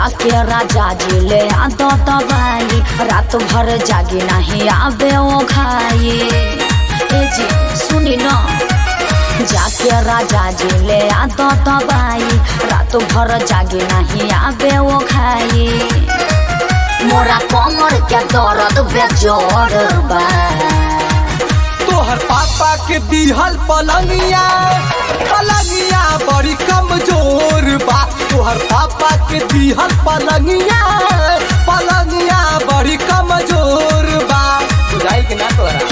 जाके राजा जी ले आ दो दवाई रात भर जागी नहीं आवे ओ घाई ए जी सुनी न जाके राजा जी ले आ दो दवाई रात भर जागी नहीं आवे ओ घाई मोरा कमर के दर्द बेजोर बा तोहर पापा के दिहल पलंगिया पलंगिया बड़ी कमजोर बा तोहर पापा के दिहल पलंगिया पलंगिया बड़ी कमजोर बा बुझाई के ना तोरा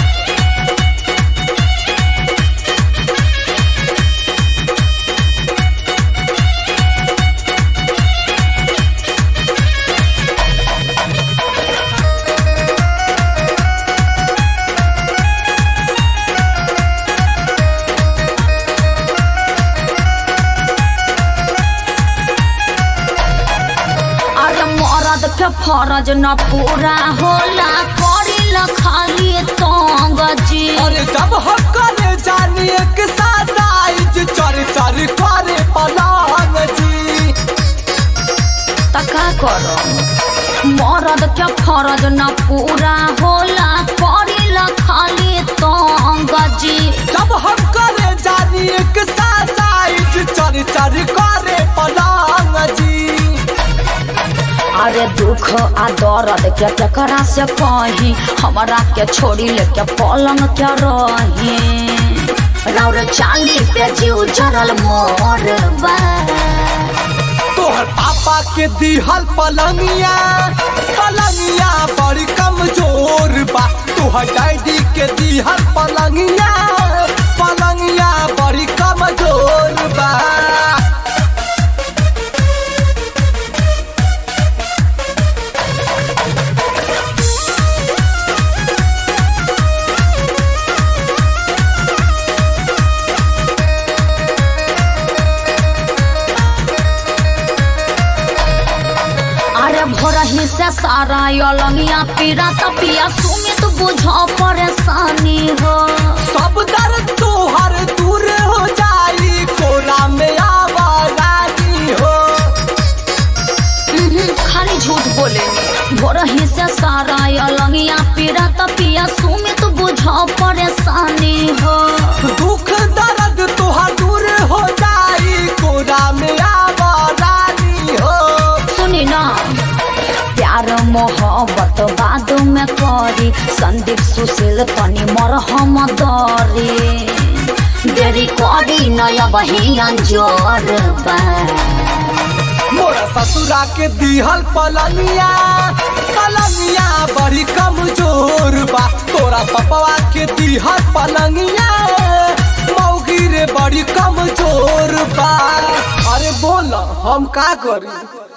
अरे मरद के फरज न पूरा होला करी ल खाली तंग जी अरे जब हम करे जानी एक साथ आइज चर चर करे पलंग जी तका करो मरद के फरज न पूरा होला करी ल खाली तंग जी जब हम करे जानी एक साथ आइज चर चर करे पलंग जी अरे दुख आ दर्द के केकरा से कही हमरा के छोड़ी लेके पलंग के रही रौर चाली पे जीव जरल मोर बा तोहर पापा के दिहल पलंगिया पलंगिया बड़ी कमजोर बा तोहर डैडी के दिहल पलंगिया पलंगिया बड़ी कमजोर बा अरे भोरही से सारा यलंगिया पीरा तपिया सुमित बुझ परेशानी हो सब दर्द तोहर दूर हो जाई कोरा में आवारानी हो उहुं, खाली झूठ बोले भोरही से सारा यलंगिया पीरा तपिया सुमित बुझ परेशानी हो दुख दर्द तोहर दूर हो जाई कोरा में आवारानी हो सुनी ना प्यार मोहब्बत बाद में करी संदीप सुशील तनी मरहम दरी देरी करी नया बहियान जोर बा मोरा ससुरा के दिहल पलंगिया पलंगिया बड़ी कमजोर बा तोरा पपवा के दिहल पलंगिया मौगी रे बड़ी कमजोर बा अरे बोल हम का करी